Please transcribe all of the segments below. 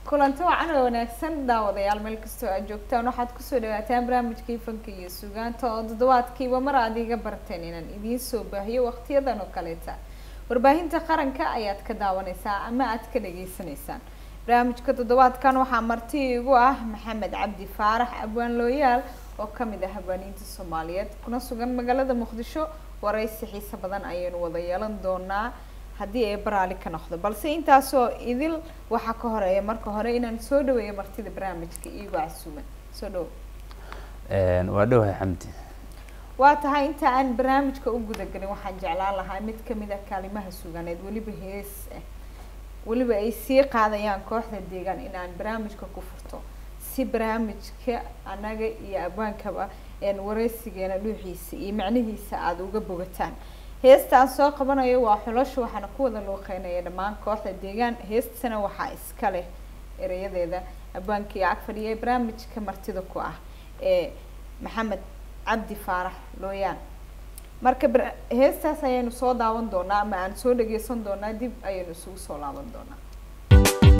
kulanti wacan oo wanaagsan daawadayaal meel kastoo aad joogtaan waxaad kusoo dhawaataan barnaamijkii fanka iyo sugaanta oo toddobaadkiiba mar aad iga barteen inaan idiin soo baahiyo waqtiyadan oo kaleeta warbaahinta qaranka ayaad ka daawaneysaa ama aad ka dhageysanaysaan barnaamijka toddobaadkan waxaa marti igu ah maxamed cabdi faarax abwaan looyaal oo kamid ah habaaniinta soomaaliyeed kuna sugan magaalada muqdisho waraysi xiise badan ayaynu wada yeelan doonaa haddii ay baraali ka noqdo balse intaasoo idil waxaa ka horeeya marka hore inaan soo dhaweeyo martida barnaamijka iigu casuuman soo dhawo waa dhowahay xamdi waa tahay inta aan barnaamijka u gudagelin waxaan jeclaan lahaa mid kamid ah kaalimaha suganeed weliba hees ah weliba ay sii qaadayaan kooxda deegaan in aan barnaamijka ku furto si barnaamijka anaga iyo abwaankaba wareysigeena dhuuxiisa iyo macnihiisa aada uga bogataan heestaan soo qabanayo waa xulasho waxaana ku wada luuqeynaya dhammaan kooxda deegaan heestana waxaa iska leh erayadeeda abwaankii ag fadhiya ee barnaamijka martida ku ah ee maxamed cabdi faarax looyaan marka heestaas ayaynu soo daawan doonaa ama aan soo dhageysan doonaa dib ayaynu isugu soo laaban doonaa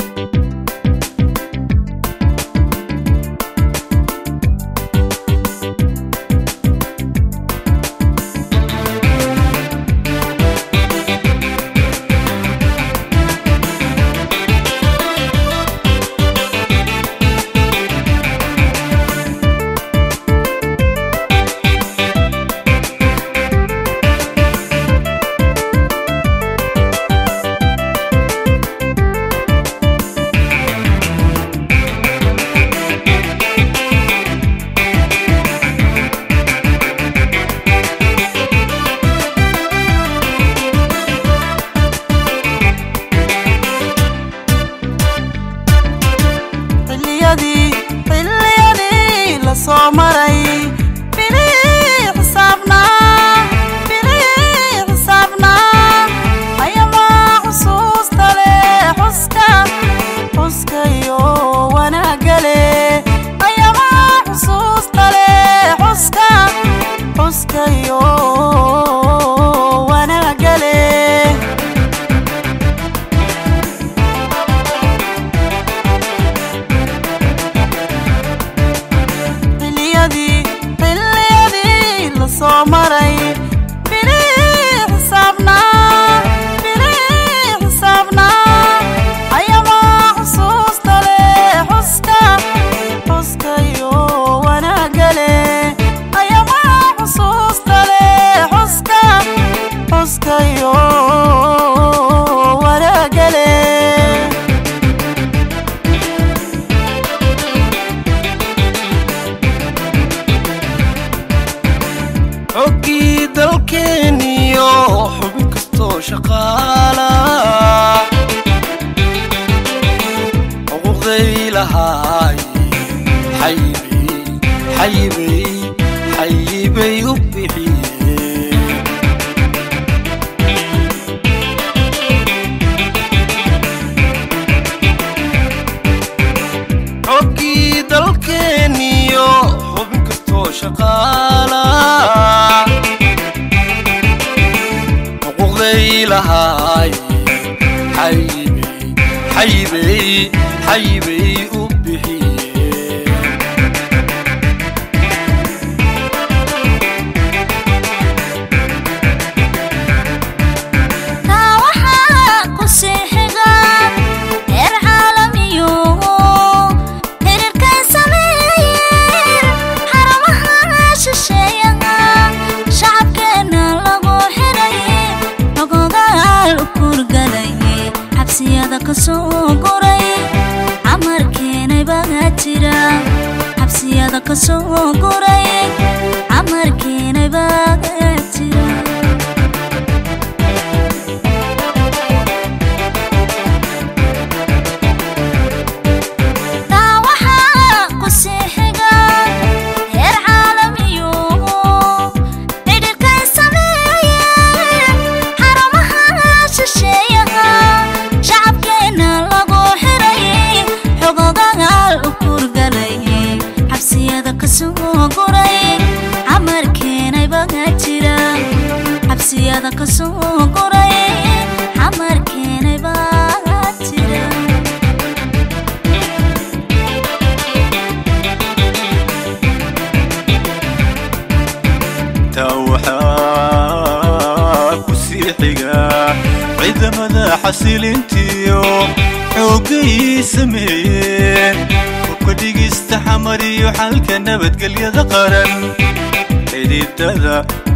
xoogay sameeyeen hubka dhigista xamar iyo xalka nabadgelyada qaran xididada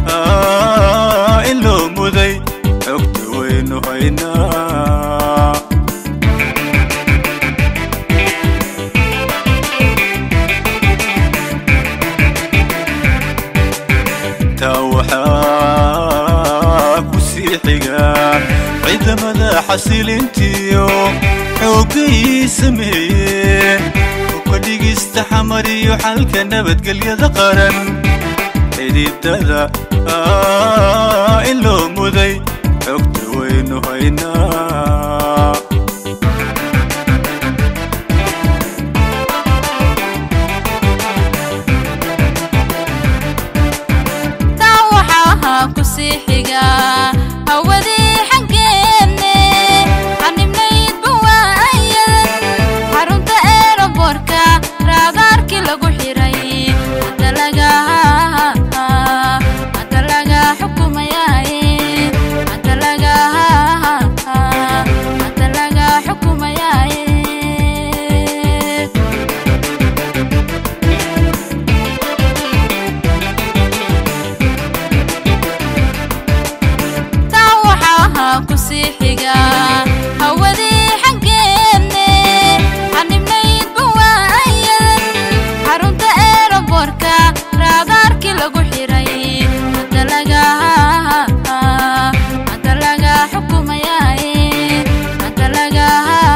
in loo muday xogta waynu haynaa taa waxaa ku sii xigaa ciidamada xasilintiyo xoogay sameeyeen hubka dhigista xamar iyo xalka nabadgelyada qaran xididada in loo muday xogta waynu haynaa taa waxaa ku sii xiga hawadii xaggeenne xanibnaydba waayadan xarunta eeraboorka raadaarkii lagu xiray hadda laga hadda laga xukumayaaye hadda laga hadda laga xukumayaaye taa waxaa ku sii xiga hawadii xaggeenne xanibnaydba waayadan xarunta eeraboorka raadaarkii lagu xiray hadda laga hadda laga xukumayaaye hadda laga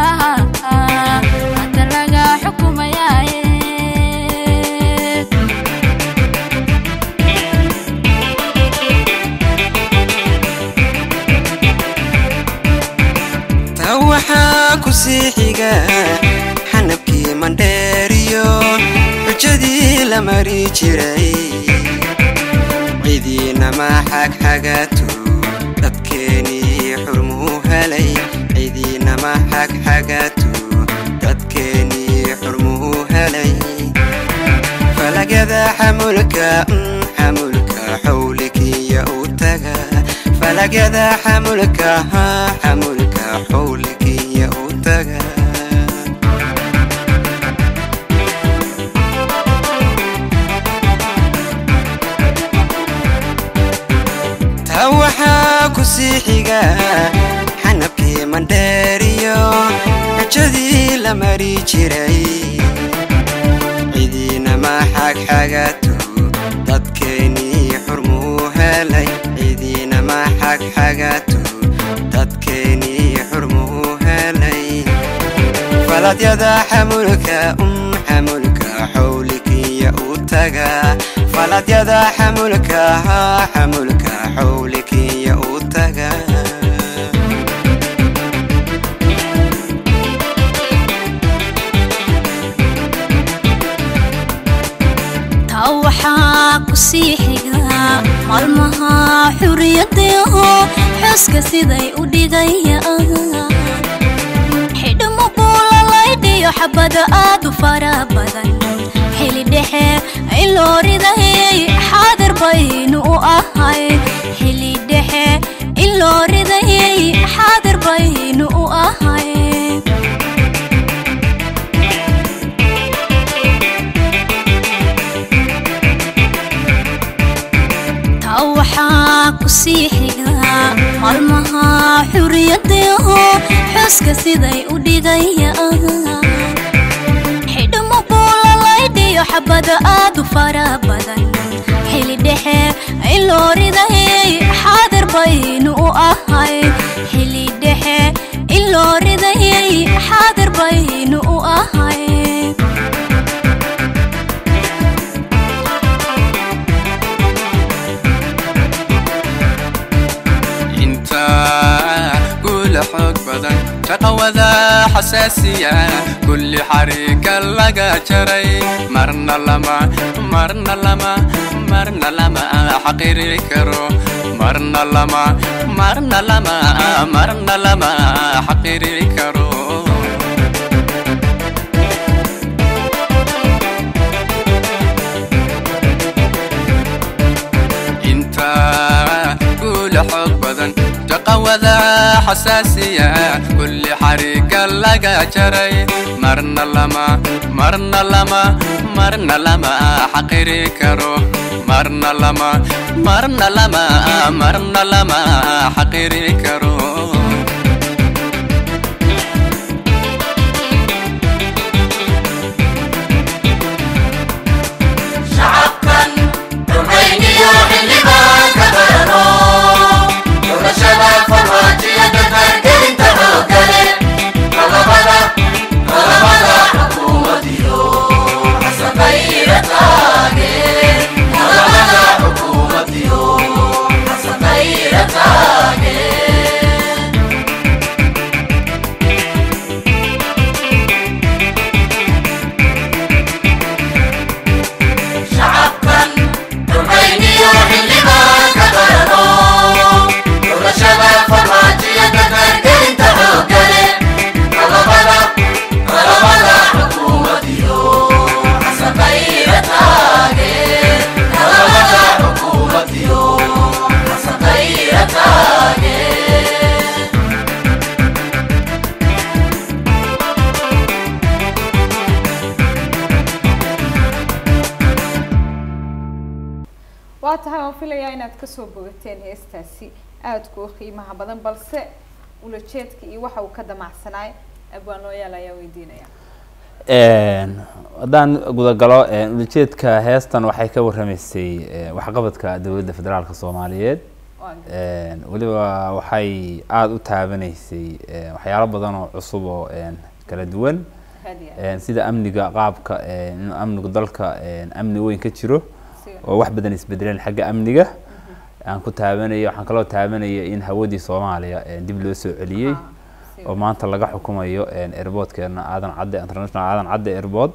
hadda laga xukumayaaye taa waxaa ku sii xiga xanabkii mandheeriyo xujadii la mari jiray cidiinama xagxagatu dadkeenii xurmuu helay cidiinama xagxagatu dadkeenii xurmuu helay falagada xamulka mm, xamulka xawlikiya u taga falagada xamulka ha xamulka xawlikiya u taga taa waxaa ku sii xiga xanabkii mandheeriyo xujadii la mari jiray cidiinama xagxagatu dadkeenii xurmuu helay cidiinama xagxagatu dadkeenii xurmuu helay faladyada xamulka um xamulka xawlikiya u taga faladyada xamulka ha xamulka xawlikiya u taga taa waxaa ku sii xiga maalmaha xuriyadaho xooska siday u dhigayaan xidhmo buulalaydhiyo xabada aad u fara badan xili dhexe in loo ridayay xaadir baynu u ahay xili dhexe in loo ridayay xaadir baynu u ahay taa waxaa ku sii xiga maalmaha xuriyadaho xooska siday u dhigayaan xidhmo buulalaydhiyo xabada aad u fara badan xili dhexe in loo ridayay xaadir baynu u ahay xili dhexe in loo ridayay xaadir baynu u ahay inta guula xoog badan shaqawada xasaasiya kulli xariika laga jaray marna lama marna lama marna lama xaqiri karo marna lama marna lama marna lama xaqiri karo inta guula xoog badan shaqawada xasaasiya kulli xariga laga jaray marna lama marna lama marna lama xaqiri karo marna lama marna lama marna lama xaqiri karo shacabkan dhulkayniyo xildhibaan ka barano doorashada farmaajiya dadaalgelinta xoogale qalabada qalabada xukuumadiyo xasanqayra taage qalabada xukuumadiyo xasanqayra taage shacabkan dhulkayniyo xildhibaan ka barano doorashada farmaajiya dadaalgelinta xoogale qalabada qalabada xukuumadiyo xasanqayra taage qalabada xukuumadiyo xasanqayra taage waa tahay waan filayaa inaad kasoo bogateen heestaasi aadka u qiimaha badan balse ulajeedka iyo waxa uu ka damacsanaay abwaan looyaal ayaa weydiinaya haddaan gudagalo ulajeedka heestan waxay ka warramaysay eh, waxqabadka dowladda federaalka soomaaliyeed waa gartay. weliba waxay aada u taabanaysay eh, waxyaalo badan oo cusub oo eh, kala duwan Hadiya. Eh, sida amniga qaabka eh, inuu amnigu dalka eh, amni weyn ka jiro Siga. oo wax badan isbedeleen xagga amniga aan ku taabanaya waxaan kaloo taabanaya in hawadii soomaaliya eh, dib loo soo celiyey Ah, siga. oo maanta laga xukumayo airportkeena aadan cadde international aadan cadde airport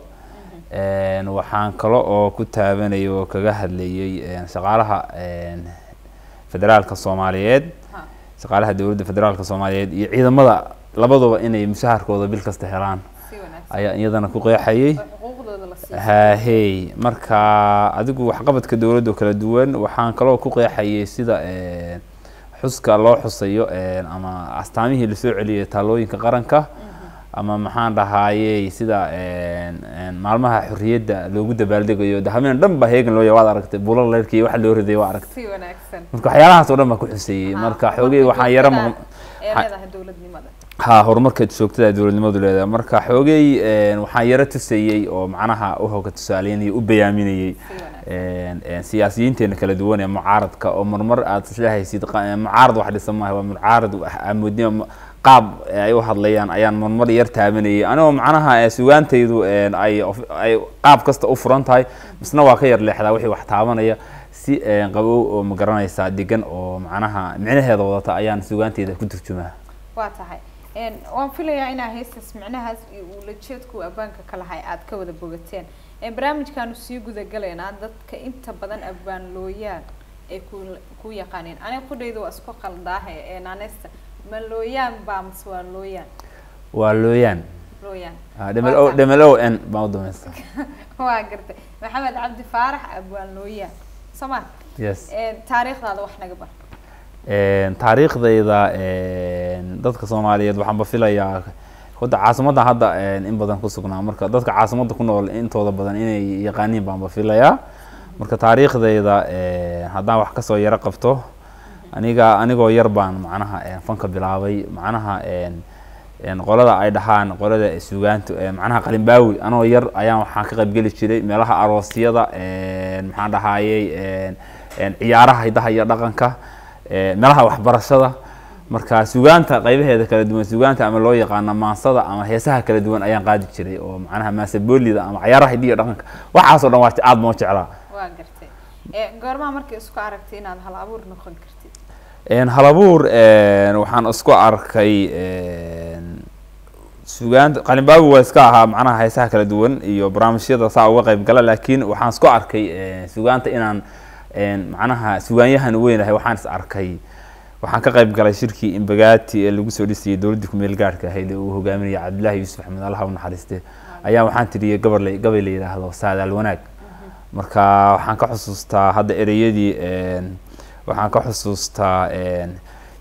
Een, waxaan kale oo ku taabanaya oo kaga hadlayay een, shaqaalaha een, federaalka soomaaliyeed Ha. shaqaalaha dowladda federaalka soomaaliyeed iyo ciidamada labaduba inay mushaharkooda bil kasta helaan si wanaagsan ayaa iyadana ku qeexayay oo xuquuqdooda la siiyo haahey marka adigu waxqabadka dowladda oo kala duwan waxaan kaloo ku qeexayay sida een, xuska loo xusayo een, ama astaamihii lasoo celiyay taalooyinka qaranka ama maxaan dhahayey sida een, een, maalmaha xorriyadda loogu dabaaldegayo de habeen dhan ba heegan loo yahay waad aragtay bulal leerkii waxa loo riday waa aragtay si wanaagsan marka waxyaalahaas oo dhan baa ku xuseeyey Ha, marka horumarka xoogay waxaan yara joogtada maqan ee ha- leedahay dowladnimada ha horumarka joogtada dowladnimadu leedahay marka xoogay een, waxaan yaro tusayey oo macnaha u hoga tusaaleynayay u bayaaminayay si wanaagsan een, een, siyaasiyiinteena kala duwan ee mucaaradka oo marmar aad islahaysid qa- mucaarad wax dhisan maaha waa mucaarad wax amoodnimo qaab ay u hadlayaan ayaan marmar yar taabanayay anigoo macnaha eh, sugaantaydu een, ay of- ay qaab kasta u furan tahay misna waa ka yar leexdaa wixii wax taabanaya si een, qabow oo ma garanaysaa degan oo macnaha micnaheeda wadata ayaan sugaanteyda ku turjumaa waa tahay Een, waan filayaa inaa heestaas micnahaas iyo ulajeedku abwaanka ka lahay aad ka wada bogateen Een, barnaamijkaanu sii gudagalaynaa dadka inta badan abwaan looyaan ay ku ku yaqaaneen aniga qudhayda waa isku qaldaahe ee naaneysta ma looyaan baa mase waa looyaan waa looyaan looyaan dhml o dhml o n baan u dhamaysta waa gartay maxamed cabdi faarax abwaan looyaan soma yes taariikhdaada wax naga bar Een, taariikhdayda een, dadka soomaaliyeed waxaanba filayaa hadda caasimadda hadda een, in badan ku sugnaa marka dadka caasimadda ku nool intooda badan inay yaqaaniin baanba filayaa marka taariikhdayda een, haddaan wax kasoo yaro qabto aniga anigoo yar baan macnaha een, fanka bilaabay macnaha een, een, qolada ay dhahaan qolada sugaantu een, macnaha qalimbaawi anoo yar ayaan waxaan ka qaybgeli jiray meelaha aroosyada een, maxaan dhahayey een, een, ciyaaraha hidaha iyo dhaqanka ee, meelaha waxbarashada marka sugaanta qaybaheeda kala duwan sugaanta ama loo yaqaano maansada ama heesaha kala duwan ayaan qaadi jiray oo macnaha maasaboolida ama ciyaaraha hidiya iyo dhaqanka waxaasoo dhan waa aad moo jeclaa waa gartay Ee, goormaa markii isku aragtay inaad hal abuur noqon kartid Een, halabuur een, waxaan isku arkay een, sugaanta qalimbaawi waa iska ahaa macnaha heesaha kala duwan iyo barnaamijyada saa uga qayb gala laakiin waxaan isku arkay een, sugaanta inaan een, macnaha sugaanyahan weynahay waxaan is arkay waxaan ka qayb galay shirkii imbagaati ee lagu soo dhisayay dowladdii ku-meel gaarhka ahayd ee uu hogaaminayay cabdillaahi yuusuf axmed allaha u naxariiste ayaa waxaan tiriyey gabar la gabay la yidhaahdo saadaal wanaag marka waxaan ka xusuustaa hadda ereyadii een, waxaan ka xusuustaa een,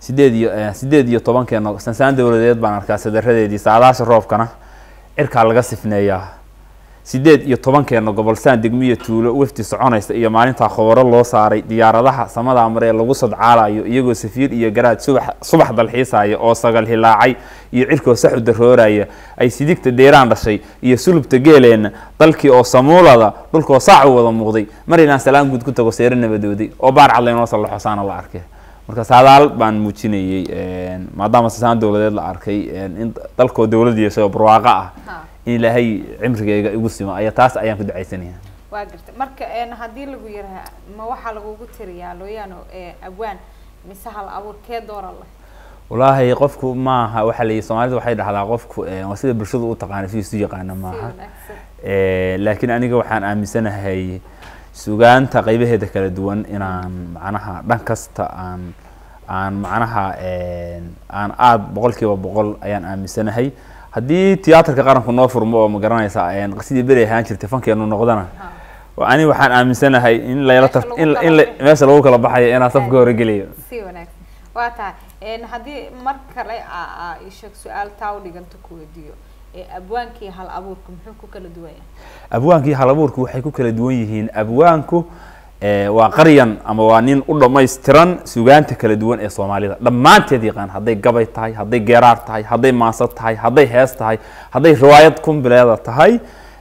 sideed iyo eh, sideed iyo tobankeena sansaan dowladeed baan arkaa sadaradeedii saadaasha roobkana cirkaa laga sifneeyaa sideed iyo tobankeena gobol saan degmiya tuulo wafdi soconaysa iyo maalintaa khobaro loo saaray diyaaradaha samadaa mare ee lagu sadcaalayo iyagoo safiir iyo garaad subax subax dalxiisaya oo sagal hilaacay iyo cirkoo sax u darooraya ay sidigta deeraan dhashay iyo sulubta geeleenna dalkii oo samuulada dhulkoo saac u wada muuqday mar inaan salaan guud ku tago seero nabadooday oo baar cad laynoo sallaxo saana la arkay marka saadaal baan muujinayey een, maadaama sasaan dowladeed la arkay een, in dalkoo dowlad yeeshay oo barwaaqo ah Ha. in ilaahay cimrigayga igu simo ayaa taas ayaan ku ducaysanaya waa gartay marka een, haddii lagu yiraha ma waxaa lagugu tiriyaa looyaano ee, abwaan mise hal abuur kee doora leh walaahi qofku maaha waxaa layihi soomaalida waxay dhahdaa qofku eh, waa sida bulshadu u taqaana si isu yaqaana si maaha wanaagsan Eh, laakiin aniga waxaan aaminsanahay sugaanta qaybaheeda kala duwan inaan macnaha dhan kasta aan aan macnaha een, aan aada boqolkiiba boqol ayaan aaminsanahay haddii tiyaatarka qaranku noo furmo oo ma garanaysa een, sidii beri ahaan jirtay fankeenu noqdana Ha. waa ani waxaan aaminsanahay in layla Meesha tar lagu in kala in la- baxo. meesha lagu kala baxayo inaan safka hore geliyo si wanaagsan waa tahay een, haddii mar kale aa aa ii sheeg su-aal taa u dhiganta ku weydiiyo ee abwaankii hal abuurka muxuu ku kala duwan yahay abwaankii halabuurku waxay ku kala duwan yihiin abwaanku eh, waa qaryan ama waa nin u dhammaystiran sugaanta kala duwan ee soomaalida dhammaanteed yaqaan hadday gabay tahay hadday geeraar tahay hadday maansa tahay hadday hees tahay hadday riwaayad kumbileeda tahay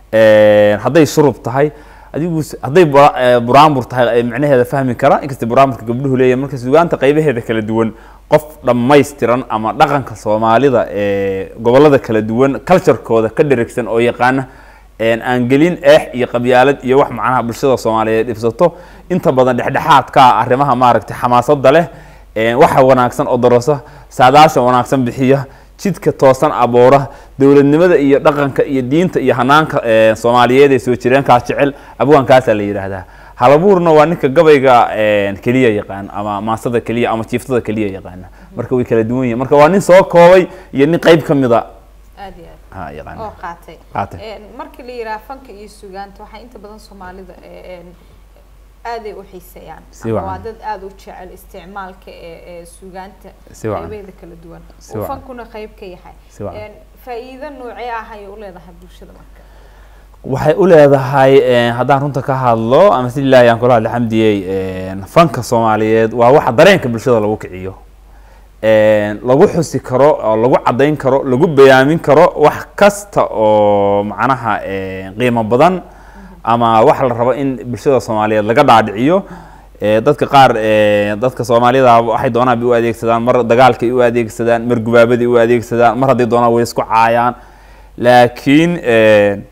eh, hadday shurub tahay adigu s- hadday bura- eh, buraanbur tahay ay macnaheeda fahmi kara inkasta buraanburka gabdhuhu leeyahay marka sugaanta qaybaheeda kala duwan qof dhammaystiran ama dhaqanka soomaalida ee gobolada kala duwan culturekooda ka dherigsan oo yaqaana een aan gelin eex iyo qabyaalad iyo wax macnaha bulshada soomaaliyeed dhibsato inta badan dhexdhexaadka ah arrimaha maaragtay xamaasada leh een waxa wanaagsan oo darasa saadaasha wanaagsan bixiya jidka toosan abuura dowladnimada iyo dhaqanka iyo diinta iyo hanaanka ee soomaaliyeed ee soo jireenkaas jecel abwaankaasaa la yidhaahdaa halabuurna waa ninka gabayga een keliya yaqaan ama maasada keliya ama jiiftada keliya yaqaana marka way kala duwan yihiin marka waa nin soo koobay iyo nin qayb ka mida aad iyo aad ha yaqaana oo qaatay Qaatay. Een, markii la yidhaha fanka iyo sugaanta waxaa inta badan soomaalida ee, een, aaday u xiiseeyaan Si ama wacan. waa dad aada u jecel isticmaalka ee ee sugaanta Si wacan. qaybeeda kala duwan Si uu wacan. fankuna qayb ka yahay Si wacan. Een, faa'iido noocee ah ayay u leedahay bulshada marka waxay u leedahay een, haddaan runta ka hadlo ama si ilaahi aan kula hadla xamdiyey een, fanka soomaaliyeed waa waxa dareenka bulshada lagu kiciyo een, lagu xusi karo oo lagu caddayn karo lagu bayaamin karo wax kasta oo macnaha een, qiimo badan ama wax la rabo in bulshada soomaaliyeed laga dhaadhiciyo ee, dadka qaar ee, dadka soomaalida waxay doonaan bay u adeegsadaan mar dagaalkay u adeegsadaan mar gubaabaday u adeegsadaan mar hadday doonaan way isku caayaan laakiin een,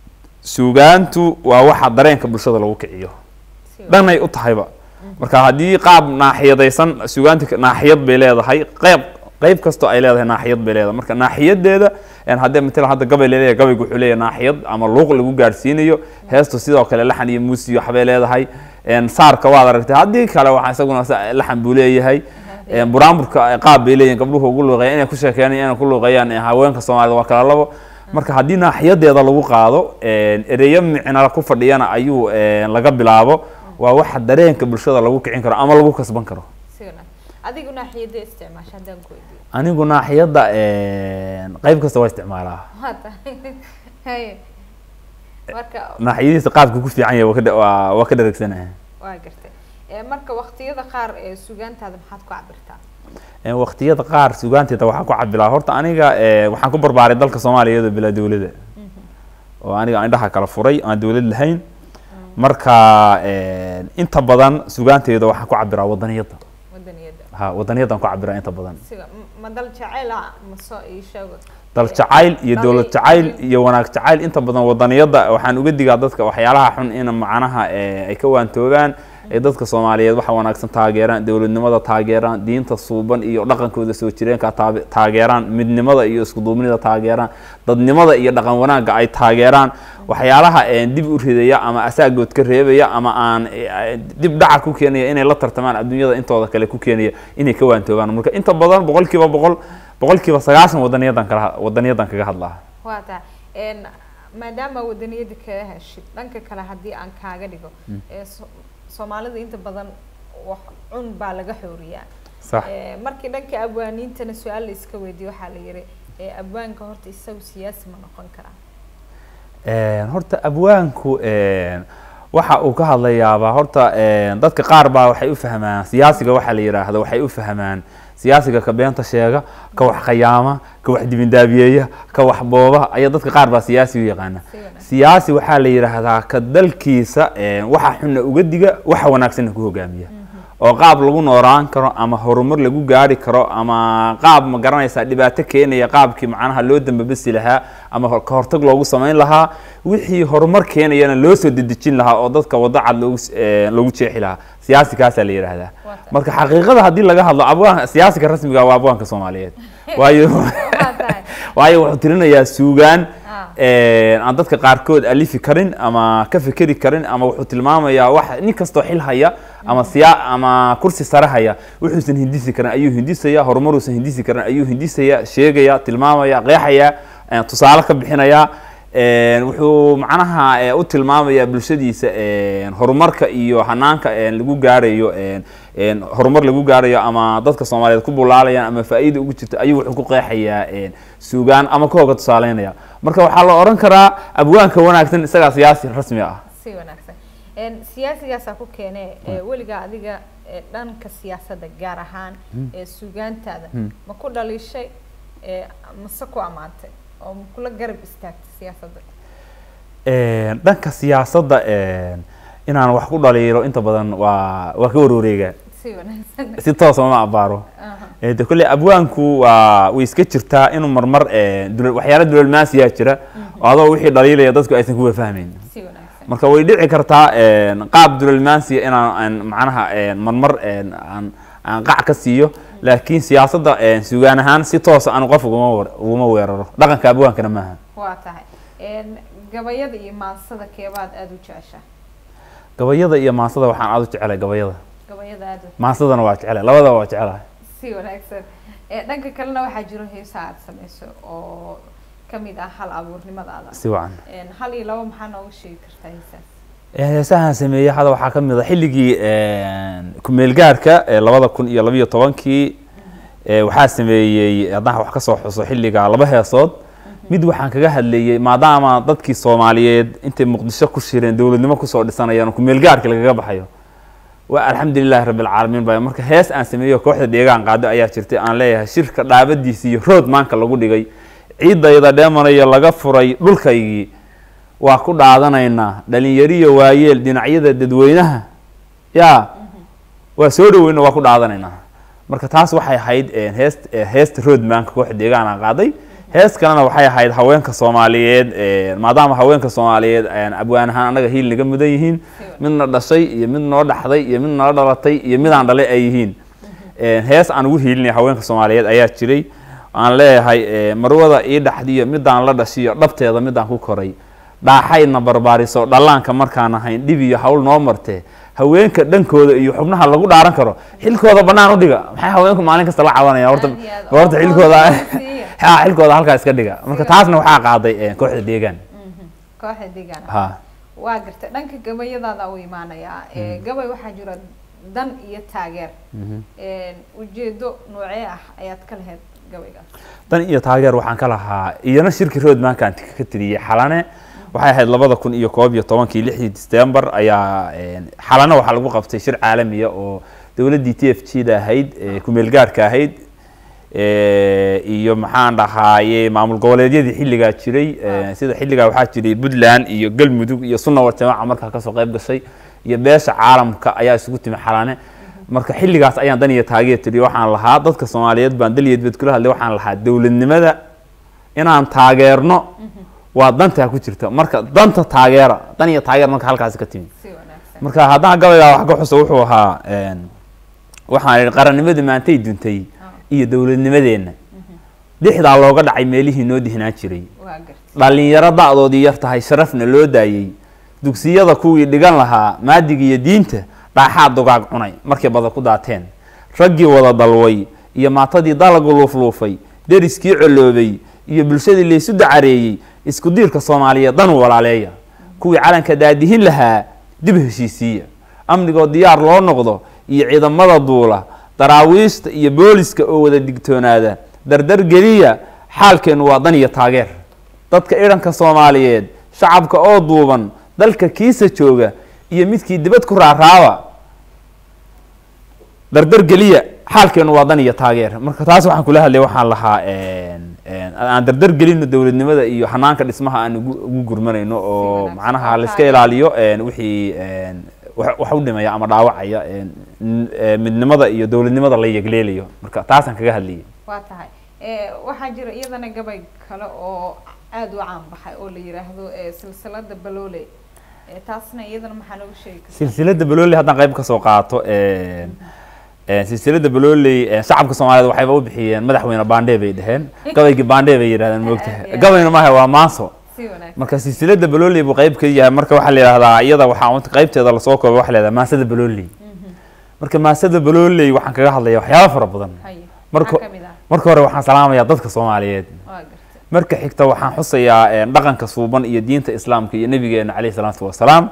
suugaantu waa waxa dareenka bulshada lagu kiciyo Si dhanay u tahayba marka haddii qaab naaxiyadaysan suugaanta ka- naaxiyad bay leedahay qeyb qeyb kastoo ay leedahay naaxiyad bay leedahay marka naaxiyadeeda een haddee matala hadda gabay leedahay gabaygu wuxuu leeyahay naaxiyad ama luuq lagu gaadhsiinayo heestu sidoo kale laxan iyo muusi iyo waxbay leedahay een saarka waad aragtay haddii kale waxaa isaguna sa- laxan buu leeyahay een buraanburka qaab bay leeyihin gabdhuhu ugu luuqeeyaan inay ku sheekeeyaan inay ku luuqeeyaan ee haweenka soomaalida waa kala labo marka haddii naaxiyadeeda lagu qaado een ereyo micna ku fadhiyana ayuu een laga bilaabo waa waxa dareenka bulshada lagu kicin karo ama lagu kasban karo si wanaagsan adigu naaxiyada isticmaasha haddaan ku weydiiyo anigu naaxiyadda een qayb kasta waa isticmaalaa waa tahay haye marka naaxiyadiisa qaabka ku fiican yahay waa ka dha- waa waa ka dheregsanahay waa gartay Ee, marka waqtiyada qaar ee sugaantaada maxaad ku cabirtaa Een waqtiyada qaar sugaanteeda waxaan ku cabilaa horta aniga ee, waxaan ku barbaaray dalka soomaaliya iyadoo bilaa dowladda oo aniga indhaha kala furay aan dowlad lahayn marka een, inta badan sugaanteeda waxaan ku cabiraa wadaniyadda wadaniyada ha wadaniyaddan ku cabiraa inta badan siga m- ma dal jaceyl ah maso ii sheego dal jacayl iyo Dal- dowlad jacayl iyo wanaag jacayl inta badan wadaniyadda waxaan uga digaa dadka waxyaalaha xun in macnaha ee, ay ka waantoogaan ay dadka soomaaliyeed waxa wanaagsan taageeraan dowladnimada taageeraan diinta suuban iyo dhaqankooda soo jireenka taabe- taageeraan midnimada iyo iskuduubnida taageeraan dadnimada iyo dhaqan wanaagga ay taageeraan waxyaalaha ee, dib u ridaya ama asaagood ka reebaya ama aan ee, dib dhaca ku keenaya inay la tartamaan adduunyada intooda kale ku keenaya inay ka waantoogaan marka inta badan boqolkiiba boqol boqolkiiba sagaashan wadaniyadan kala wadaniyadan kaga hadlaa waa tahay Een, maadaama wadaniyada kaga heshid dhanka kale haddii aan kaaga dhigo ee so- soomaalida inta badan wax cun baa laga xooriyaa sax Eh, markii dhanka abwaaniintana su-aal la iska weydiiye waxaa la yiri eh, abwaanka horta isagu siyaasi ma noqon karaa Een, horta abwaanku een, waxa uu ka hadlayaaba horta een, dadka qaar baa waxay u fahmaan siyaasiga waxa la yidhaahdo waxay u fahmaan siyaasiga ka beenta sheega ka wax khayaama ka wax dibindaabiyeeya ka wax booba ayaa dadka qaar baa siyaasi u yaqaana si wanaagsan siyaasi waxaa la yidhaahdaa ka dalkiisa een, waxa xunna uga diga waxa wanaagsanna ku hogaamiya oo qaab lagu nooraan karo ama horumar lagu gaari karo ama qaab ma garanaysaa dhibaato keenaya qaabkii macnaha loo dambabasi lahaa ama hor- ka hortag loogu samayn lahaa wixii horumar keenayana loo soo dedejin lahaa oo dadka wado cad loogu s- ee, loogu jeexi lahaa siyaasi kaasaa la yidhaahdaa Waa tahay. marka xaqiiqada haddii laga hadlo abwaan siyaasiga rasmiga waa abwaanka soomaaliyeed waayo waa tahay waayo wuxuu tirinayaa suugaan Ah. een, aan dadka qaarkood alifi karin ama ka fikeri karin ama wuxuu tilmaamayaa wax nin kastoo xil haya ama siya ama kursi sare haya wuxuusan hindisi karin ayuu hindisaya horumaruusan hindisi karin ayuu hindisaya sheegaya tilmaamaya qeexaya een, tusaale ka bixinaya een, wuxuu macnaha ee, u tilmaamayaa bulshadiisa een, horumarka iyo hanaanka een, lagu gaarayo een, een, horumar lagu gaarayo ama dadka soomaaliyeed ku bulaalayaan ama faa'iida ugu jirto ayuu wuxuu ku qeexayaa een, suugaan ama ka hoga tusaaleynaya marka waxaa la oran karaa abwaanka wanaagsan isagaa siyaasi rasmi ah si wanaagsan En, siyaasigaasaa ku keene eh, weligaa adiga eh, dhanka siyaasadda gaar ahaan ee suugaantaada ma ku dhaliishay eh, mase ku ammaantay oo ma kula garab istaagtay siyaasadda Een, dhanka siyaasadda een, inaan wax ku dhaliilo inta badan waa waa ka warwareega si wanaagsan si toosa ma abaaro Aha. Eh, de kolley abwaanku waa way iska jirtaa inuu marmar eh, dul- waxyaala dulmaasiyaa jira oo adoo wixii dhaliilaya dadku aysan kuwa fahmayn si wanaagsan marka way dhici kartaa een, qaab dulmaansiya inaan aan macnaha een, marmar een, aan aan qac ka siiyo laakiin siyaasadda een, sugaan ahaan si toosa aan qof uguma weer- uguma weeraro dhaqanka abwaankana maaha waa tahay En, gabayada iyo maansada keebaad aada u jeceshaa gabayada iyo maasada waxaan aad u jecelahay gabayada gabayada aada u maasadana waa jecelahay labadaba waa jecelahay si wanaagsan Eh, dhanka kalena waxaa jiro heesaha aada sameyso oo kamid ah hal abuurnimadaada si wacan En, hal iyo labo maxaa nooga sheegi kartaa heesaas heesahan sameeyey hadda waxaa ka mid a xilligii kumeelgaarka ee labada kun iyo labiyo tobankii ee waxaa sameeyey haddaan wax ka soo xuso xilliga laba heesood mid waxaan kaga hadlayey maadaama dadkii soomaaliyeed intay muqdisho ku shireen dowladnimo kusoo dhisanayaan oo kumeelgaarka lagaga baxayo waa alxamdulilahi rabbi alcaalamiin baa marka hees aan sameeyo kooxda deegaan qaado ayaa jirtay aan leeyahay shirka dhaabadiisi iyo rood maanka lagu dhigay ciidayda dheemanayo laga furay dhulkaygii waa ku dhaadanaynaa dhalinyariyo waayeel dhinacyada dadweynaha yaa waa soo dhaweyna waa ku dhaadanaynaa marka taas waxay ahayd eh, heest eh, heesta roadmanka kooxda deegaana qaaday hees kalena waxay ahayd haweenka soomaaliyeed eh, maadaama haweenka soomaaliyeed eh, abwaan ahaan annaga hiil naga mudan yihiin midna dhashay iyo mid noo dhaxday iyo mid nala dhalatay iyo midaan dhalay ay yihiin Eh, hees aan ugu hiilinaya haweenka soomaaliyeed ayaa jiray aan leeyahay eh, marwada ii dhaxdiyo midaan la dhashiyo dhabteeda midaan ku koray dhaaxayna barbaariso dhallaanka markaan ahayn dhib iyo hawl noo martee haweenka dhankooda iyo xubnaha lagu dhaaran karo xilkooda bannaan u dhiga maxay haweenku maalin kasta la cabanayaan horta Aad iyo aad. horta Oo xilkooda siiya. ha xilkooda halkaa iska dhiga marka taasna waxaa qaaday eh, kooxda deegaan kooxda deegaan ha waa gartay dhanka gabayadaada u imaanayaa Eh, gabay waxaa jira dan iyo taageer En, ujeedo noocee ah ayaad ka lahayd gabaygaas dan iyo taageer waxaan ka lahaa iyana shirki roadmankaan ka tiriyey xalane waxay ahayd labada kun iyo koob iyo tobankii lixdii december ayaa een, xalane waxaa lagu qabtay shir caalamiya oo dowladdii t f g da ahayd ee kumeelgaarka ahayd ee, iyo maxaan dhahaaye maamul goboleedyadii xilligaa jiray ee, sida xilligaa waxaa jiray puntland iyo galmudug iyo sunna war jamaaca markaa kasoo qayb gashay iyo beesha caalamka ayaa isugu timi xalane marka xilligaas ayaan dan iyo taageer tiriyo waxaan lahaa dadka soomaaliyeed baan daliyadbed kula hadlay waxaan lahaa dowladnimada inaan taageerno waa dantaa ku jirta marka danta taageera dan iyo taageer marka halkaasi ka timi si wanaagsan marka haddaan gabaygaa wax ka xuso wuxuu ahaa een, waxaan idhi qarannimadii maantay duntay iyo dowladnimadeenna dhixdaa looga dhacay meelihii noo dihnaan jiray waa gartay dhalinyaro da-doodii yar tahay sharafna loo daayey dugsiyada kuwii dhigan lahaa maadiga iyo diinta dhaaxaa dugaag cunay markay bada ku daateen raggii wada dalway iyo maatadii dalagu luufluufay deriskii coloobay iyo bulshadii laysu dacareeyey isku diirka soomaaliyeed dan walaaleeya kuwii calanka daadihin lahaa dib heshiisiiya amnigoo diyaar loo noqdo iyo ciidamada duula daraawiishta iyo booliska oo wada digtoonaada dardar geliya xaalkeenu waa dan iyo taageer dadka idhanka soomaaliyeed shacabka oo duuban dalka kiisa jooga iyo midkii dibad ku raaraaba dardar geliya xaalkeenu waa dan iyo taageer marka taas waxaan kula hadlay waxaan lahaa aan dardar gelino dowladnimada iyo xanaanka dhismaha aan ugu ugu gurmanayno oo wanaagsan. macnaha Oo la iska taageer. ilaaliyo wixii wax wax u dhimaya ama dhaawacaya n- eh, midnimada iyo dowladnimada la yegleelayo marka taasaan kaga hadlayay waa tahay Eh, waxaa jira iyadana gabay kale oo aada u caan baxay oo la yiraahdo eh, silsilada baloole Eh, taasna iyadana maxaa nooga sheegi kartaa silsilada balooley haddaan qayb kasoo qaato silsilada balooley eh, shacabka soomaaliyeed waxayba u bixiyeen madaxweyne baandhe bay dheheen gabaygii baandhe bay yidhahdeen moogtahay Yeah. gabayna maaha waa maanso si wanaagsan marka silsilada balooley buu qayb ka yahay marka waxaa la yidhahdaa iyada waxaa qaybteeda lasoo koobay waxaa la yidhahdaa maasada balooley marka maasada balooley waxaan kaga hadlaya waxyaaba fara badan haye marka maxaa kamid ah marka hore waxaan salaamayaa dadka soomaaliyeed waa gartay marka xigta waxaan xusayaa eh, dhaqanka suuban iyo diinta islaamka iyo nabigeena caleyhi salaatu wasalaam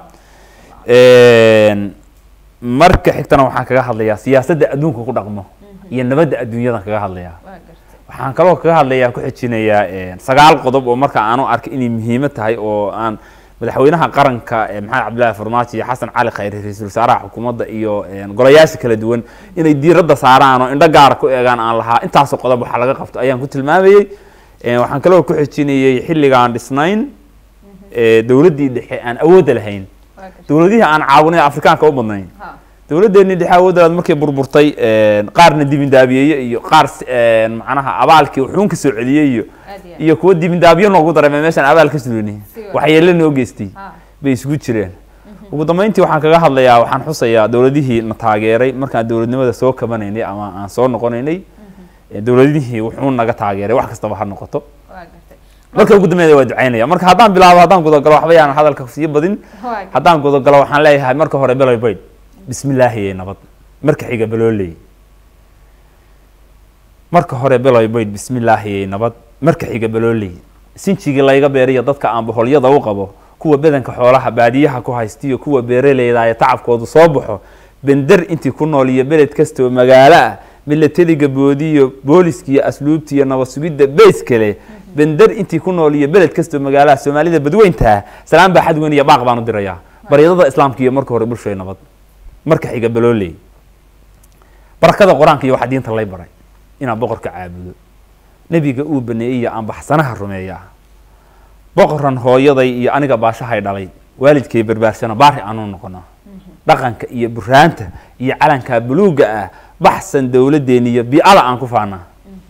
marka xigtana waxaan kaga hadlayaa siyaasadda adduunka ku dhaqmo iyo nabadda adduunyadan kaga hadlayaa waa gartay waxaan kaloo kaga hadlayaa ku xijinayaa eh, sagaal qodob oo marka aanu arkay inay muhiimo tahay oo aan madaxweynaha qaranka eh, maxamed cabdillaahi farmaajo iyo xasan cali khayre ra-iisul wasaaraha xukuumadda iyo eh, golayaasha kala duwan inay diiradda saaraan oo indho gaara ku eegaan aan lahaa intaasoo qodob waxaa laga qabto ayaan ku tilmaamayey Eh, waxaan kaloo ku xijinayey xilligaan dhisnayn eh, dowladdii dhexe aan awoodda lahayn waa gartay dowladihii aan caawinay afrikaanka u badnayn ha dowladdeennii dhexe awooddaad markay burburtay eh, qaarna dibindaabiyeeye iyo qaar s- eh, macnaha abaalkii wuxuun ka soo celiyey iyo aad iyo aad iyo kuwa dibindaabiyo noogu dareemay meeshaan abaal ka sulini Si wanaagsan. waxyeelo noo geystay ha bay isugu jireen ugu dambeyntii waxaan kaga hadlayaa waxaan xusayaa dowladihii na taageeray markaan dowladnimada soo kabanaynay ama aan soo noqonaynay eh, dowladihii wuxuu naga taageeray wax kastaba ha noqoto waa gartay marka ugu dambeeya waa ducaynaya marka haddaan bilaabo haddaan gudagalo waxba yaan hadalka sii badin waa gartay haddaan gudagalo waxaan leeyahay marka hore beloy bayd bismillaahi iyo nabad marka xiga belooley marka hore beloy bayd bismillaahi iyo nabad marka xiga belooley sinjigii layga beeriyo dadka aan boholyada u qabo kuwa badanka xoolaha baadiyaha ku haystiyo kuwa beeraleyda ee tacabkoodu soo baxo bender intii ku nool iyo beled kastoo magaalo ah milateliga boodiyo booliskiiyo asluubtiiyo nabad sugidda beys kale bender intii ku nool iyo beled kastoo magaalaha soomaalida badweynta salaan baa xad weyn iyo baaq baan u dirayaa baryadada islaamka iyo marka hore bulshoy nabad marka xiga balooley barakada qur-aanka iyo waxaa diinta lay baray inaan boqorka caabudo nebiga uu baneeyey iyo aan baxsanaha rumeeyaa boqoran hooyaday iyo aniga baashahay dhalay waalidkay barbaarsana baari aanu noqono dhaqanka iyo buraanta iyo calanka buluuga ah baxsan dowladdeeni iyo bi'ada aan ku faanaa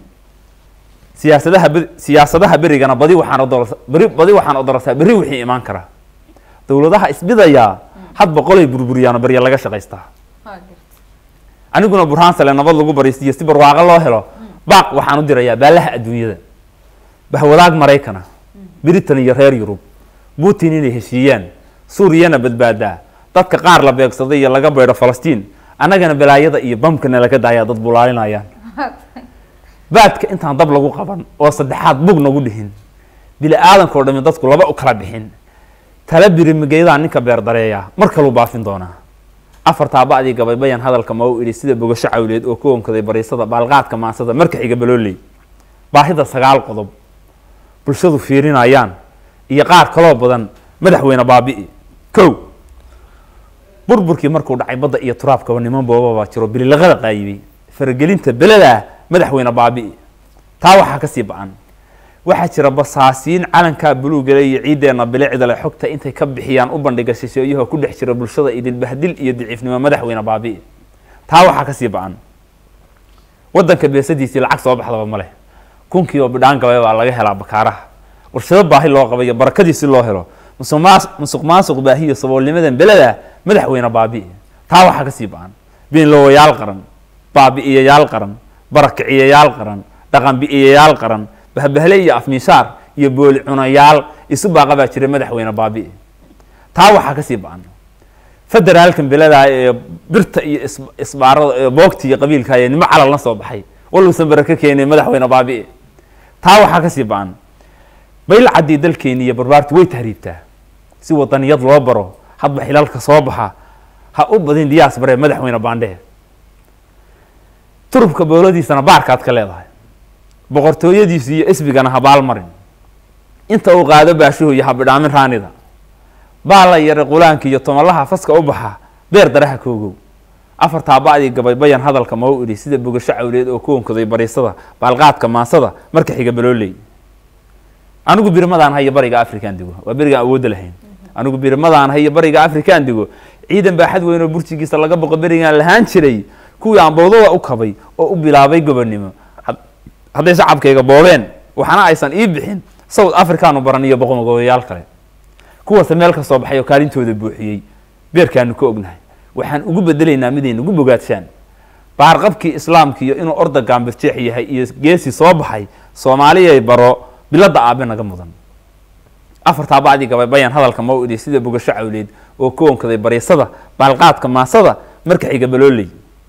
siyaasadaha be- siyaasadaha berigana badi waxaan odorasa beri badi waxaan odorastaa berri wixii imaan karaa dowladaha isbidayaa hadba qolay burburiyaan oo barya laga shaqaystaa waa gartay aniguna burhaan sale nabad lagu baraysiiyo si barwaaqo loo helo baaq waxaan u dirayaa baalaha adduunyada bahwadaag maraykana britain iyo reer yurub putin inay heshiiyaan suuriyana badbaadaa dadka qaar la beegsaday iyo laga beydho falastiin annagana balaayada iyo bamkana laga daayaa dad bulaalinayaan baadka intaan dab lagu qaban oo saddexaad bug nagu dhihin bili aadankao dhami dadku laba u kala bixin tala birimigeydaa ninka beer dareeya mar kaluu baafin doonaa afartaa ba'dii gabaybayan hadalka ma u idhi sida bogasho cawleed oo ka onkaday bariisada baalqaadka maansada marka xiga balooley baahida sagaal qodob bulshadu fiirinayaan iyo qaar kaloo badan madaxweyne baabi'i kow burburkii markuu dhacay badda iyo turaabkaba niman boobabaa jiro bililaqada qaayibay faragelinta beledaa madaxweyne baabi'i taa waxaa kasii ba-an waxaa jira basaasiin calankaa buluugale iyo ciideena bilicdale xogta intay ka bixiyaan u bandhiga shisheeyaha ku dhex jira bulshada idin bahdil iyo daciifnimo madaxweyne baabi'i taa waxaa kasii ba-an wadanka beesadiisii lacag soo baxdaba ma leh kunkii oo bidhaan gabay baa laga helaa bakaaraha warshado baahi loo qabayo barakadiisi loo helo musuq maas- musuq maasuq baahiyo saboolnimadan beleda madaxweyne baabi'i taa waxaa kasii ba-an beenlowayaal qaran baabi'iyayaal qaran barakiciyayaal qaran dhaqan bi'iyayaal qaran bahbahle iyo afmiishaar iyo booli cunayaal isu baaqa baa jira madaxweyne baabi'i taa waxaa kasii ba-an federaalkan beladaa ee birta iyo is- isbaarada ee boogta iyo qabiilka ee nimo calal la soo baxay waluusan baraka keenin madaxweyne baabi'i taa waxaa kasii ba-an bayl caddii dalkeeni iyo barbaartu way tahriibtaa si wadaniyad loo baro hadba xilalka soo baxa ha u badin diyaas bare madaxweyne baandhe turubka booladiisana baarkaad ka leedahay boqortooyadiisu iyo isbigana habaal marin inta uu qaado baashuhu iyo habidhaamin raanida baala yare qulaanka iyo tomalaha faska u baxa beer daraha koogow afartaa ba'dii gabay bayan hadalka ma u idhi sida bogasho cawleed oo ku onkaday bariisada baalqaadka maasada marka xiga balooley anigu birmadaan hayo bariga afrikaan digo waa berigaan awoodda lahayn anigu birmadaan hayo bariga afrikaan digo ciidan baaxad weyn oo burjigiisa laga boqo berigaan lahaan jiray kuwii aan bowdada u kabay oo u bilaabay gobonnimo Had- hadday shacabkayga boobeen waxaana aysan ii bixin south africaanu baran iyo boqomagobayaal kale kuwaase meel ka soo baxay oo kaalintooda buuxiyey beerkaanu ka ognahay waxaan ugu bedelaynaa miday nagu bogaadshaan baarqabkii islaamka iyo inuu orda gaambirjeex yahay iyo geesi soo baxay soomaaliyay baro bilada aabe naga mudan afartaa bacdii gabay bayan hadalka ma u idhi sida bogasho cawleed oo ku onkaday bariisada baalqaadka maasada marka xiga balooley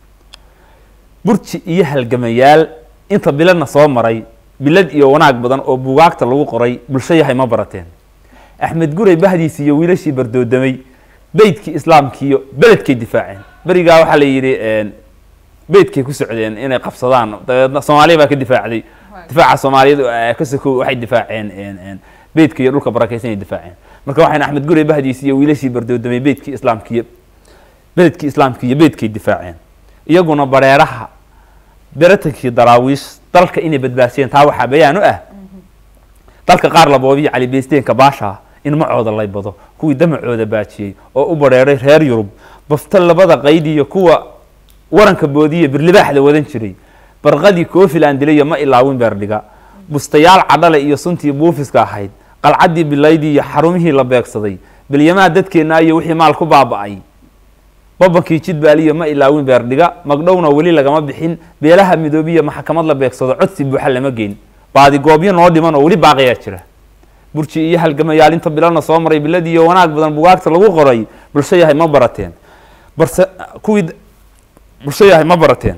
burji iyo halgamayaal inta biladna soo maray bilad iyo wanaag badan oo bugaagta lagu qoray bulsho yahay ma barateen axmed guray bahdiisi iyo wiilashii bardoodamay beydkii islaamkii iyo beledkay difaaceen berigaa waxaa la yidhi beydkay ku socdeen inay qabsadaan dabeedna soomaaliya baa ka difaacday difaaca soomaaliyadu eh, ka sokow waxay difaaceen en- en, beydka iyo dhulka barakaysan ay difaaceen marka waxayna axmed guray bahdiisi iyo wiilashii bardoodamay beydkii islaamkii iyo beledkii islaamkii iyo beydkay difaaceen iyaguna bareeraha beratankii daraawiish dalka inay badbaasiyeen taa waxaa bayaan u ah dalka qaar laboobiyo calibeysteenka baasha in macooda lay bado kuwii damacooda baajiyey oo u bareeray reer yurub bafta labada qayd iyo kuwa waranka boodiya birlibaaxda wadan jiray barqadii koofiland dilayo ma ilaawin beerdhiga bustayaal cadhale iyo suntii buufiska ahayd qalcaddii bilaydii iyo xarumihii la beegsaday bilyamaa dadkeenna iyo wixii maal ku baaba'ay babankii jidbaaliyo ma ilaawin beerdhiga magdhowna weli lagama bixin beelaha midoobiya maxkamad la beegsado codsi buuxa lama geyn baadigoobyo noo dhiman oo weli baaqiyaa jira burji iyo halgamayaal inta bilana soo maray bilad iyo wanaag badan bugaagta lagu qoray bulsho yahay ma barateen balse kuwii bulsho yahay ma barateen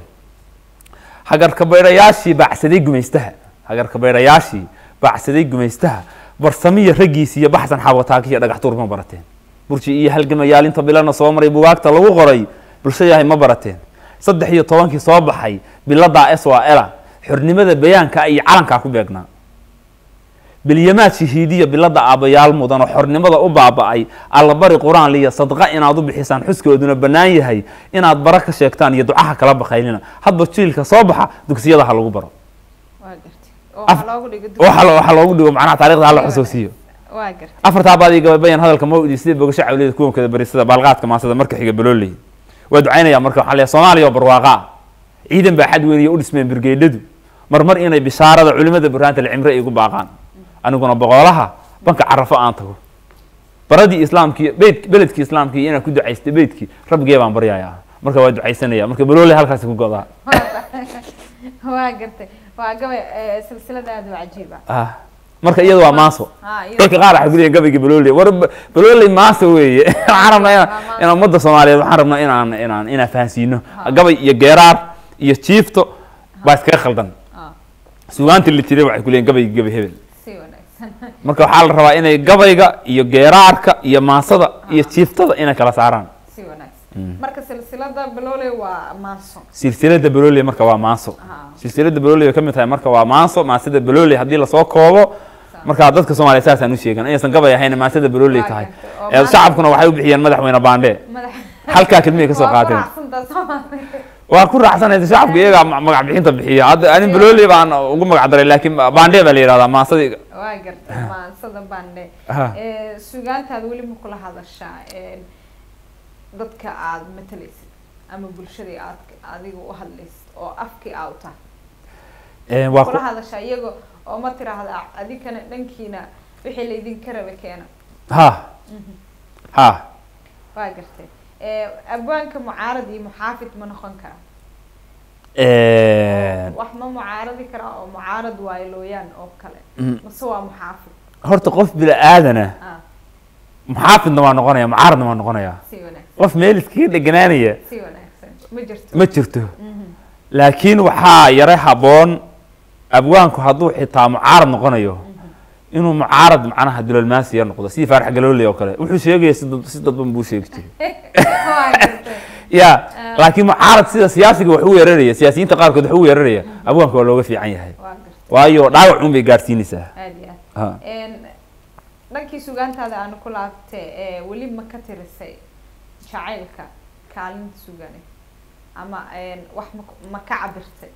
hagarka bayrayaashii baacsaday gumaystaha hagarka bayrayaashii baacsaday gumaystaha barsamiya raggiisi iyo baxsan xabataaki iyo dhagax tuur ma barateen burji iyo halgamayaal inta bilana soo maray bugaagta lagu qoray bulsho yahay ma barateen saddex iyo tobankii soo baxay biladaa s waa ela xornimada bayaanka iyo calankaa ku beegnaa bilyamaad shahiidiya bilada aabayaal mudan oo xornimada u baaba'ay allabari qur-aan liya sadqa inaad u bixisaan xuskooduna bannaan yahay inaad bara ka sheegtaan iyo ducaha kala bakaylina hadba jiilka soo baxa dugsiyada ha lagu baro waa gartay oo Af- waxaa loogu dhigo waxa lo- waxaa loogu dhigo macnaha taarikhda hala xusuusiyo waa gartay afartaa baadii gababayan hadalka mawdi sida bogasho cawliyada kuwankada barisada baalqaadka maasada marka xiga balooley waa ducaynaya marka waxaa leeyahay soomaaliya oo barwaaqa ah ciidan baa xad weyn iyo u dhismeen birgeydhadu marmar inay bishaarada culimada burhaanta lcimre ay igu baaqaan aniguna boqolaha banka carafo aan tago baradii islaamkii beyd beledkii islaamkii inaan ku ducaystay beydkii rabbigee baan baryayaa marka waa ducaysanaya marka balooley halkaasi ku godaa waa gartay waa gabay eh, silsilad aad u cajiiba ah marka iyada waa maaso ha iyadoo- dadka qaar waxay ku leeyihin gabayga balooley war ba- balooley maaso weeye waxaan rabnaa inaan maaso. inaan ummadda soomaaliyeed waxaan rabnaa inaan inaan inaan fahansiino gabay iyo geeraar iyo jiifto baa iskaga khaldan Ah, sugaantii la jiray waxay ku leeyihin gabayga gabay hebel si wanaagsan marka waxaa la rabaa inay gabayga iyo geeraarka iyo maasada iyo jiiftada inay kala saaraan si wanaagsan marka silsilada baloole waa maanso silsilada balooley marka waa maaso Ah. silsilada balooley bay ka mid tahay marka waa maaso maasada balooley haddii lasoo koobo marka dadka soomaaliya saasaan u sheegan inaysan gabay ahayn maasada balooley Waa tahay gartay. Oo ee maanta- shacabkuna waxay u bixiyeen madaxweyne baandhe madax halkaa kelmiyay ka soo waa ku qaateen raacsantaa Soomaaliya. waa ku raacsanaysa shacabka iyagaa ma- magac bixinta bixiya hadda anin balooley baan ugu magac daray laakiin baandhe baa la yihahdaa maasadii waa gartay maansada bandhe Aha. Eh, sugaantaada weli ma kula hadashaa eh, dadka aada matalaysid ama bulshadii aad adiga u hadlaysid oo afkii aa u tahay Ee, waa ku- kula hadashaa iyago oo ma tiraahda adikana dhankiina wixii laydinka raba keena ha ha waa gartay Eh, abwaanka mucaarad iyo muxaafid ma noqon kara Ee, wax ma mucaaradi karaa oo mucaarad waayo looyaan oo kale Mm. mase waa muxaafid horta qof bila aadana ah muxaafidna waa noqonaya mucaaradna waa noqonaya si wanaagsan qof meel iskaga dheganaanaya si wanaagsan ma jirto ma jirto laakiin waxaa yara haboon abwaanku hadduu xitaa mucaarad noqonayo inuu mucaarad macnaha dulolmaasiya noqdo sidii faarax galooley oo kale wuxuu sheegaya si dad- si dadban buu sheegi jiray waa gartay ya Ah, laakiin mucaarad sida siyaasiga wax u weeraraya siyaasiyiinta qaarkood wax u weeraraya abwaanka waa looga fiican yahay waa gartay waayo dhaawac un bay gaarsiinaysaa aad iyo aad Ha. Een, dhankii sugaantaada aanu ku laabtay ee weli ma ka tirisay jacaylka kaalinta sugane ama een, wax ma ku- ma ka cabirtay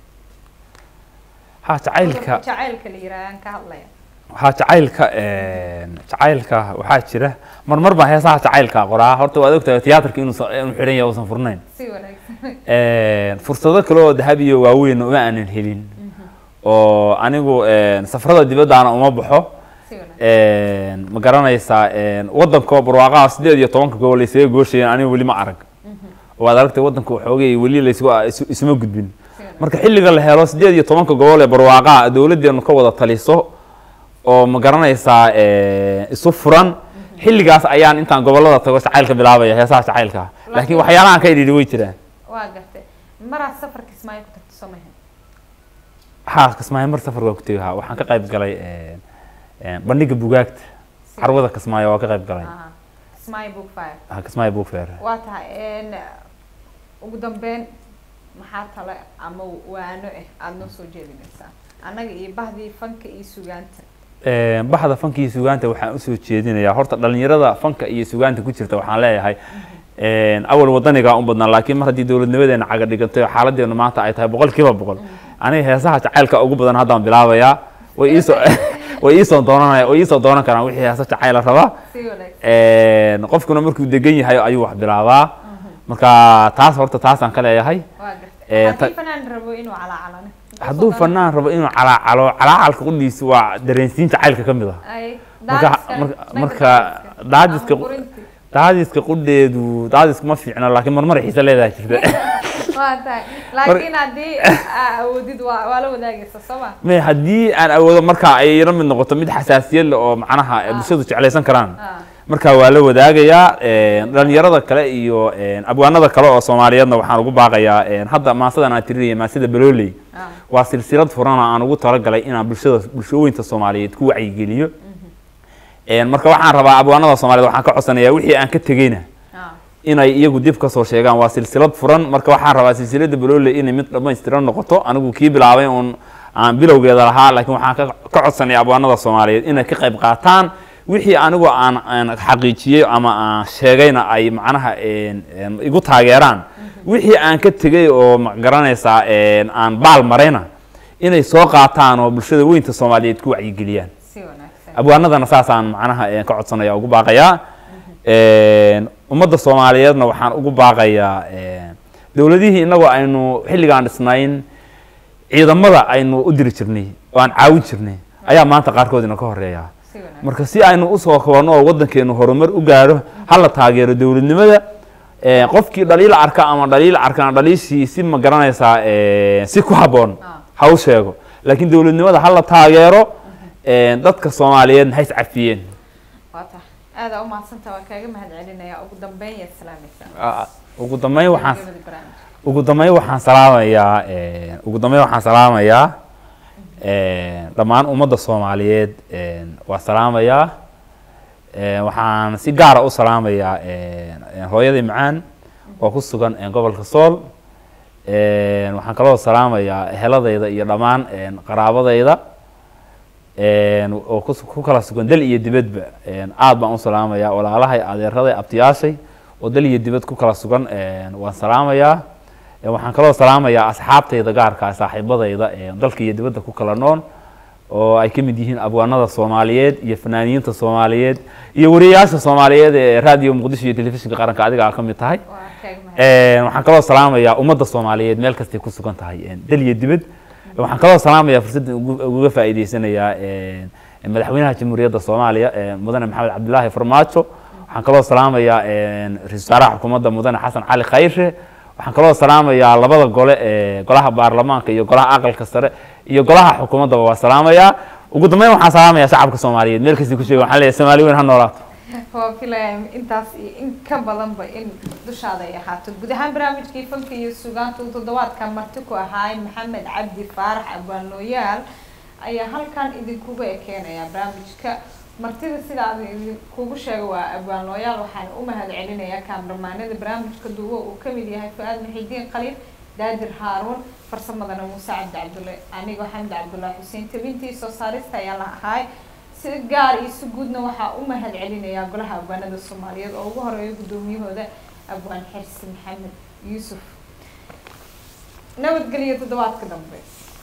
ha jacaylka jacaylka la yiraahdo aan ka hadlaya waxaa jacaylka een, jacaylka waxaa jira marmar baa heesaha jacaylka qoraa horta waad ogtahay tiyaatarka inuu inuu xidhan yahay uusan furnayn si wanaagsan Een, fursado kale oo dahab iyo waaweyn uma aanan helin oo anigu een, safarada dibaddaana uma baxo si wanaagsan Een, ma garanaysaa een, waddanka barwaaqaha sideed iyo tobanka gobol laysaga gooshayeen anigu weli ma arag waad aragtay waddanka waxoogay weli laysugu isu- isuma gudbin si wanaagsan marka xilliga la helo sideed iyo tobanka gobol ee barwaaqaha dowladdeenu ka wada taliso oo ma garanaysaa een, isu furan xilligaas ayaan intaan gobollada tago jacaylka bilaabaya heesaha jacaylka laakiin Laakiin- waxyaalahan ka idhiidhi way jiraan waa gartay maraad safarka ismaaciil ku tagto soo mahan haa kismaayo mar safar waa ku tegi haa waxaan ka qayb galay een, een, bandhiga bugaagta carwada kismaayo waa ka qayb galay Aha. ismaaciil book fire ha kismaayo book fair waa tahay een, ugu dambeyn maxaa tale ama waano ah aada noo soo jeedinaysaa annaga iyo bahdii fanka iyo sugaanta Een, baxda fanka iyo sugaanta waxaan usoo jeedinayaa horta dhalinyarada fanka iyo sugaanta ku jirta waxaan leeyahay een, awal wadanigaa un badnaa laakiin mar haddii dowladnimadeena caga dhigantay oo xaaladeenu maanta ay tahay boqol kiiba boqol aniga heesaha jacaylka ugu badan haddaan bilaabayaa way iisoo way iisoo doonanaya way iisoo doonan karaan wixii heesa jacayla rabaa si wanaagsan Een, qofkuna markuu degan yahay ayuu wax bilaabaa marka taas horta taasaan ka leeyahay waa Ee, gartay haddii ta- fanaan rabo inuu calaacalane hadduu fanaan rabo inuu calaacalo calaacalka qudhiisa waa dareensiin jacaylka ka mid ah ay marka marka- marka daadiska daadiska qudheedu daadiska ma fiicna laakiin marmar xiise leedahay jirta waa tahay laakiin haddii aa awoodid waa waa la wadaagaysa soo ma me haddii aan awoodo marka ay ila mid noqoto mid xasaasiyad leh oo macnaha ay bulshadu jeclaysan karaan Ah. marka waa la wadaagayaa een, dhalinyarada kale iyo een, abwaanada kale oo soomaaliyeedna waxaan ugu baaqayaa een, hadda maasadan aan tirinaya maasida balooley Ah. waa silsilad furan oo aan ugu talagalay inaan bulshada bulshooyinka soomaaliyeed ku wacyigeliyo Een, marka waxaan rabaa abwaanada soomaaliyeed waxaan ka codsanayaa wixii aan ka tegeyna Ah. inay iyagu dib kasoo sheegaan waa silsilad furan marka waxaan rabaa silsilada baloole inay mid dhamaystiran noqoto anigu kii bilaabay uun aan bilowgeeda lahaa laakiin waxaan ka ka codsanaya abwaanada soomaaliyeed inay ka qayb qaataan wixii anigu aan aan xaqiijiyey ama aan sheegayna ay macnaha een, een, igu taageeraan wixii aan ka tegey oo ma garanaysaa een, aan baal marayna inay soo qaataan oo bulshada weynta soomaaliyeed ku wacyigeliyaan si wanaagsan abwaanadana saasaan macnaha een, ka codsanaya ugu baaqayaa Een, ummadda soomaaliyeedna waxaan ugu baaqayaa een, dowladihii inagoo aynu xilligaan dhisnayn ciidamada aynu u diri jirnay oo aan caawin jirnay ayaa maanta qaarkood ina ka horeeya si wanaagsan marka si aynu usoo kobanno oo waddankeenu horumar u gaadho hala taageero dowladnimada Een, qofkii dhaliil arka ama dhaliil arkana dhaliishii si ma garanaysaa een, si ku habboon Ah. ha u sheego laakiin dowladnimada hala taageero een, dadka soomaaliyeed ha is cafiyeen waa tahay aada u mahadsantaha waa kaaga mahad celinaya ugu dambeyn yaad salaamaysaa Ah, ugu dambeyn waxaan gabagabada barnaamijka ugu dambeyn waxaan salaamayaa een, ugu dambeyn waxaan salaamayaa een, dhammaan ummadda soomaaliyeed een, waa salaamayaa een, waxaan si gaara u salaamayaa een, een, hooyadii macaan oo ku sugan een, gobolka sool een, waxaan kaloo salaamayaa heladayda iyo dhammaan een, qaraabadayda een, oo ku ku kala sugan dal iyo dibadba een, aad baan u salaamayaa walaalahay adeeraday abtiyaashay oo dal iyo dibad ku kala sugan een, waan salaamayaa Een, waxaan kaloo salaamayaa asxaabtayda gaarka ah, saaxiibadayda een, dalka iyo dibadda ku kala nool oo ay ka mid yihiin abwaanada soomaaliyeed iyo fanaaniyiinta soomaaliyeed iyo wariyayaasha soomaaliyeed ee raadiyo muqdisho iyo telefishinka qaranka adiga aa ka mid tahay waa kaaga mahad Een, waxaan kaloo salaamayaa ummadda soomaaliyeed meel kastay ku sugan tahay een, dal iyo dibad waxaan kaloo salaamayaa fursadda ugu- uga faa'iideysanayaa een, madaxweynaha jamhuuriyadda soomaaliya een, mudane maxamed cabdilaahi farmaajo waxaan kaloo salaamayaa een, ra-iisul wasaaraha xukuumadda mudane xasan cali khayre waxaan kaloo salaamayaa labada gole ee golaha baarlamaanka iyo golaha aqalka sare iyo golaha xukuumaddaba waa salaamayaa ugu dambeyn waxaan salaamayaa shacabka soomaaliyeed meel kastay ku sheega waxaan leeyahay soomaali weyn ha noolaato waa filaya intaas iyo in ka badanba in dushaada ay ahaato guud ahaan barnaamijkii fanka iyo sugaanta uu toddobaadkan marti ku ahaay maxamed cabdi faarax abwaanlooyaal ayaa halkan idinkuga ekeenaya barnaamijka martida sidaa kugu sheega waa abwaanlooyaal waxaan u mahad celinayaa kaamramaanada barnaamijka duubo uu kamid yahay fu-aad maxidiin qaliil daadir haaruun farsamadana muuse cabdi cabdulle anigoo xamdi cabdullahi xuseen tabintii soo saarista ayaa la ahaay si gaar iyo si guudna waxaa u mahad celinayaa golaha abwaanada soomaaliyeed oo ugu horeeya guddoomiyahooda abwaan xirsi maxamed yuusuf nabadgeliyo toddobaadka dambe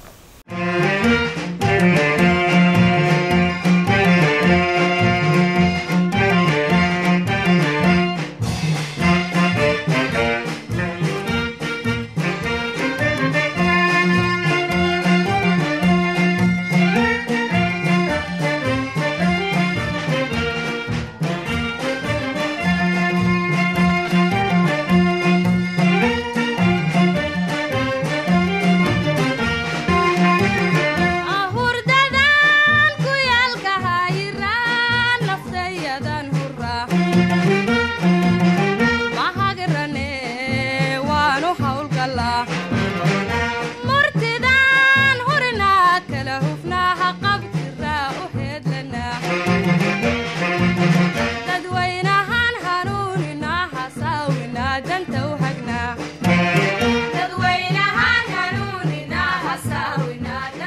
ahurdadan ku yaalka hayiraan naftayadan hura mahagirane waanu hawlgalaa murtidan hurinaa kala hufnaaha qabtiraa u heedlanaa dadwaynahan hanuuninaa hasaawinaa danta